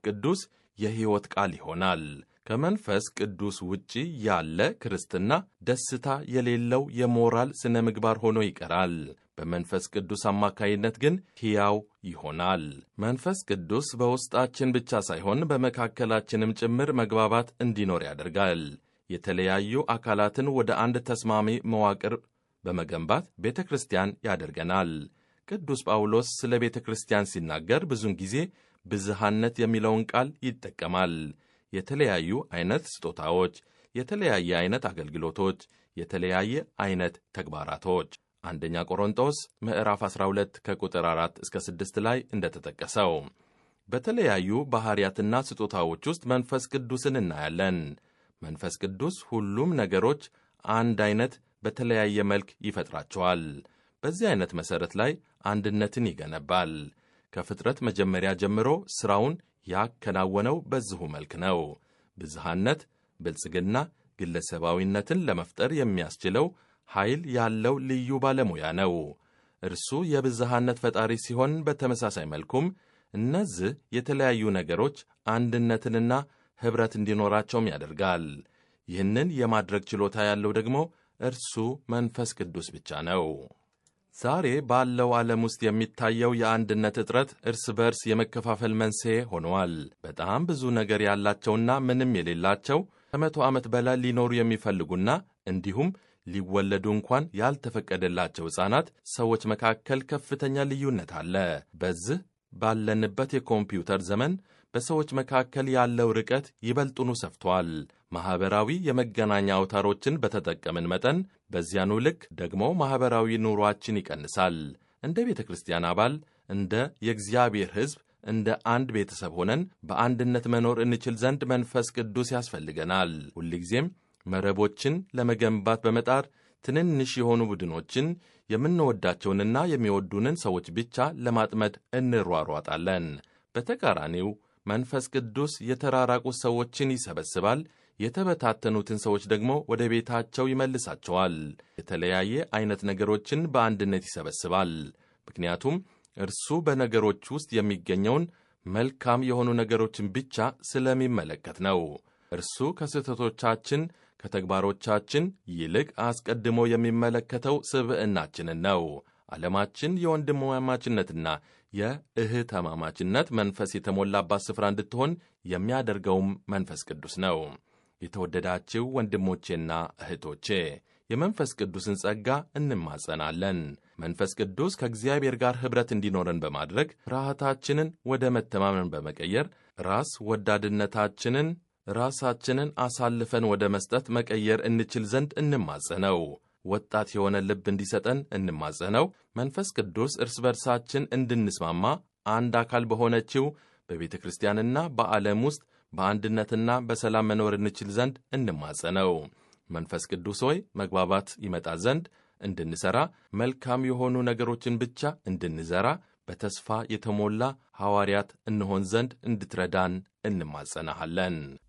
ቅዱስ የሕይወት ቃል ይሆናል። ከመንፈስ ቅዱስ ውጪ ያለ ክርስትና ደስታ የሌለው የሞራል ስነ ምግባር ሆኖ ይቀራል። በመንፈስ ቅዱስ አማካይነት ግን ሕያው ይሆናል። መንፈስ ቅዱስ በውስጣችን ብቻ ሳይሆን በመካከላችንም ጭምር መግባባት እንዲኖር ያደርጋል። የተለያዩ አካላትን ወደ አንድ ተስማሚ መዋቅር በመገንባት ቤተ ክርስቲያን ያደርገናል። ቅዱስ ጳውሎስ ስለ ቤተ ክርስቲያን ሲናገር ብዙውን ጊዜ ብዝሃነት የሚለውን ቃል ይጠቀማል። የተለያዩ አይነት ስጦታዎች፣ የተለያየ አይነት አገልግሎቶች፣ የተለያየ አይነት ተግባራቶች አንደኛ ቆሮንጦስ ምዕራፍ 12 ከቁጥር 4 እስከ 6 ላይ እንደተጠቀሰው በተለያዩ ባሕርያትና ስጦታዎች ውስጥ መንፈስ ቅዱስን እናያለን። መንፈስ ቅዱስ ሁሉም ነገሮች አንድ አይነት በተለያየ መልክ ይፈጥራቸዋል። በዚህ አይነት መሠረት ላይ አንድነትን ይገነባል። ከፍጥረት መጀመሪያ ጀምሮ ሥራውን ያከናወነው በዚሁ መልክ ነው። ብዝሃነት፣ ብልጽግና፣ ግለሰባዊነትን ለመፍጠር የሚያስችለው ኃይል ያለው ልዩ ባለሙያ ነው። እርሱ የብዝሃነት ፈጣሪ ሲሆን፣ በተመሳሳይ መልኩም እነዚህ የተለያዩ ነገሮች አንድነትንና ኅብረት እንዲኖራቸውም ያደርጋል። ይህንን የማድረግ ችሎታ ያለው ደግሞ እርሱ መንፈስ ቅዱስ ብቻ ነው። ዛሬ ባለው ዓለም ውስጥ የሚታየው የአንድነት እጥረት እርስ በርስ የመከፋፈል መንስኤ ሆነዋል። በጣም ብዙ ነገር ያላቸውና ምንም የሌላቸው ከመቶ ዓመት በላይ ሊኖሩ የሚፈልጉና እንዲሁም ሊወለዱ እንኳን ያልተፈቀደላቸው ሕፃናት ሰዎች መካከል ከፍተኛ ልዩነት አለ። በዚህ ባለንበት የኮምፒውተር ዘመን በሰዎች መካከል ያለው ርቀት ይበልጡኑ ሰፍቷል። ማኅበራዊ የመገናኛ አውታሮችን በተጠቀምን መጠን በዚያኑ ልክ ደግሞ ማኅበራዊ ኑሯችን ይቀንሳል። እንደ ቤተ ክርስቲያን አባል፣ እንደ የእግዚአብሔር ሕዝብ፣ እንደ አንድ ቤተሰብ ሆነን በአንድነት መኖር እንችል ዘንድ መንፈስ ቅዱስ ያስፈልገናል። ሁልጊዜም መረቦችን ለመገንባት በመጣር ትንንሽ የሆኑ ቡድኖችን የምንወዳቸውንና የሚወዱንን ሰዎች ብቻ ለማጥመድ እንሯሯጣለን። በተቃራኒው መንፈስ ቅዱስ የተራራቁ ሰዎችን ይሰበስባል፣ የተበታተኑትን ሰዎች ደግሞ ወደ ቤታቸው ይመልሳቸዋል። የተለያየ አይነት ነገሮችን በአንድነት ይሰበስባል። ምክንያቱም እርሱ በነገሮች ውስጥ የሚገኘውን መልካም የሆኑ ነገሮችን ብቻ ስለሚመለከት ነው። እርሱ ከስህተቶቻችን ከተግባሮቻችን ይልቅ አስቀድሞ የሚመለከተው ስብዕናችንን ነው። ዓለማችን የወንድማማችነትና የእህትማማችነት መንፈስ የተሞላባት ስፍራ እንድትሆን የሚያደርገውም መንፈስ ቅዱስ ነው። የተወደዳችሁ ወንድሞቼና እህቶቼ የመንፈስ ቅዱስን ጸጋ እንማጸናለን። መንፈስ ቅዱስ ከእግዚአብሔር ጋር ኅብረት እንዲኖረን በማድረግ ፍርሃታችንን ወደ መተማመን በመቀየር ራስ ወዳድነታችንን ራሳችንን አሳልፈን ወደ መስጠት መቀየር እንችል ዘንድ እንማጸነው። ወጣት የሆነ ልብ እንዲሰጠን እንማጸነው። መንፈስ ቅዱስ እርስ በርሳችን እንድንስማማ አንድ አካል በሆነችው በቤተ ክርስቲያንና በዓለም ውስጥ በአንድነትና በሰላም መኖር እንችል ዘንድ እንማጸነው። መንፈስ ቅዱስ ሆይ መግባባት ይመጣ ዘንድ እንድንሠራ፣ መልካም የሆኑ ነገሮችን ብቻ እንድንዘራ፣ በተስፋ የተሞላ ሐዋርያት እንሆን ዘንድ እንድትረዳን እንማጸናሃለን።